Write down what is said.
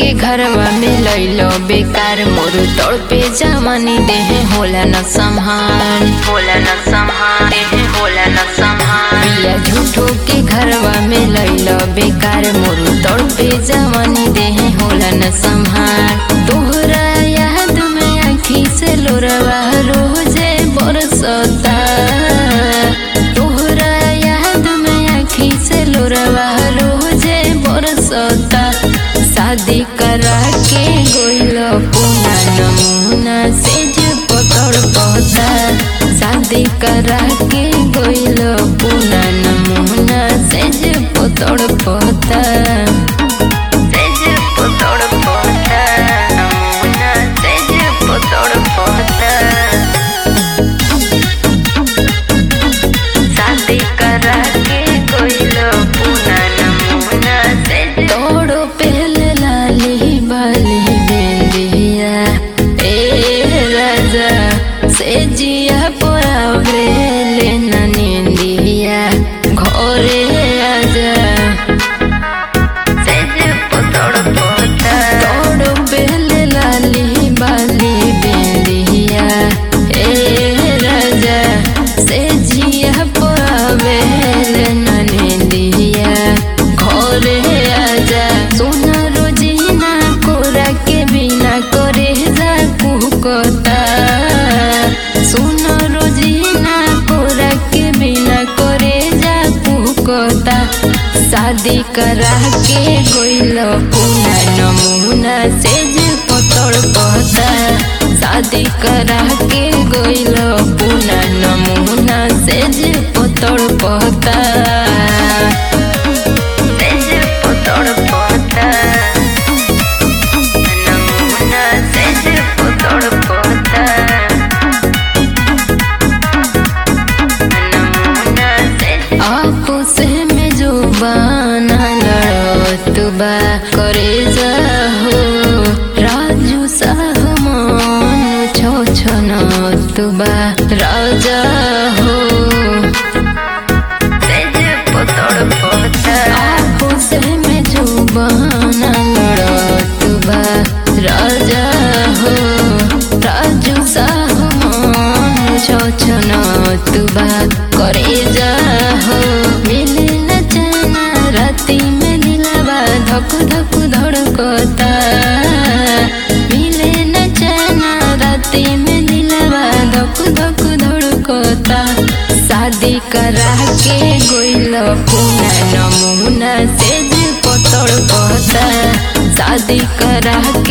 के घरवा में लैलो बेकार मोर तोड़ पे जमानी देह होला न संहार होला न संहार देह होला न संहार पिया झूठो के घरवा में लैलो बेकार मोर तोड़ पे जवानी देह होला न संहार तोहरा याद में आँखी से लोरवा रोजे बरसता तोहरा याद में आँखी से लोरवा रोजे बरसता शादी करा के गोइल पुना नमूना से जे पतड़ पता शादी करा के गोइल पुना नमूना से जे पतड़ पता से जे पतड़ पता नमूना से जे पतड़ पता शादी करा के कोइलो पुना नमूना से तोड़ो पहले लाली बाली बेंदिया ए राजा से जिया पोरावरे लेना निंदिया घरे आजा से जे पतड़ पता तोड़ो पहले लाली बाली बेंदिया ए राजा से जिया पावेल ननदिया घरे आजा सोना रोजीना कोरा के बिना करे जा कुहकता सोना रोजीना कोरा के बिना करे जा कुहकता शादी करा के गोइल पुना नमूना से जे पतड़ पता शादी करा के गोइल पुना नमूना से जे पतड़ पता से जे पतड़ पता नमूना से जे पतड़ पता नमूना से आपस में जो बाना लड़त बा करे जाहो राजू साह मन छो छनत बा राजा हो आपस में जो बाना लड़त बा राजा हो राजू साह मन छो छनत बा करे जाहो मिले न चना राती में दिलवा धक धक धड़कता मिले न चना राती में दिलवा धक धक धड़कता शादी करा के गोइल पुना नमूना से जे पतड़ पता शादी करा